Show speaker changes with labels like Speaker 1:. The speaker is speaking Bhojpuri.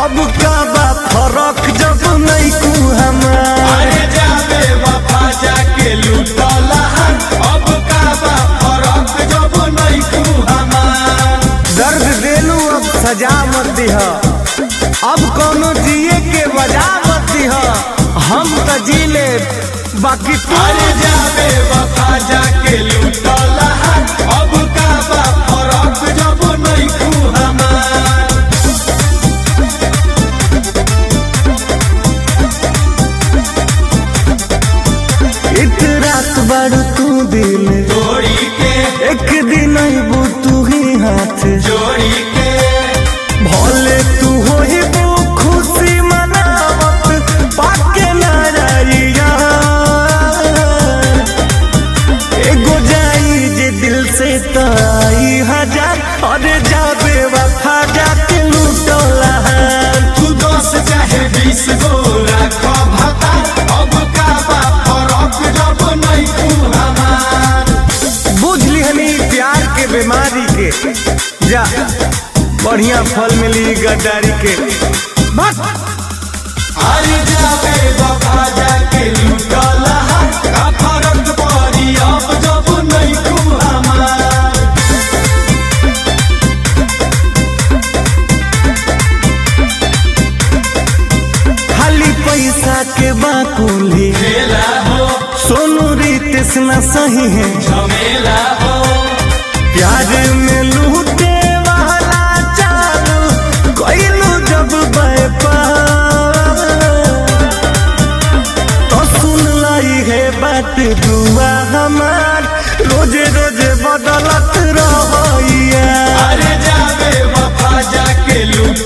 Speaker 1: अब का बा फरक जब नहीं कू हमार
Speaker 2: अरे जाबे वफा जाके लूटला अब का बा फरक जब नहीं तू हमार
Speaker 1: दर्द देलू अब सजा मत दिह अब कोनो जिए के वजह मत दिह हम त जी ले बाकी तू
Speaker 2: अरे जाबे वफा जाके लूटला अब का बा फरक जब नहीं तू हमार
Speaker 1: इत रात बारू तू दिल
Speaker 2: जोड़ी के
Speaker 1: एक दिन अबू तू ही हाथ
Speaker 2: जोड़ी के
Speaker 1: भले तू हो ही वो खुशी मनावत पाके नारिया एगो जाई जे दिल से तो आई हजार अरे जाबे वफा जाके लूटला
Speaker 2: तू दस चाहे बीस गो रखो भता अब का बा फरक जब नहीं तू हमार
Speaker 1: बुझ लिहनी प्यार के बीमारी के जा बढ़िया फल मिली गद्दारी के बस
Speaker 2: अरे जाबे वफा जाके लूटला का फरक पड़ी अब जब नहीं तू हमार
Speaker 1: खाली पैसा के बाकुली
Speaker 2: खेला हो
Speaker 1: सोनू रितेश न सही है
Speaker 2: झमेला हो
Speaker 1: प्यार में लूटे वाला चालू कोइलू जब व्यापार तो सुन लाई है बात दुआ हमार रोजे रोजे बदलत रहिया
Speaker 2: अरे जाबे वफा जाके लूट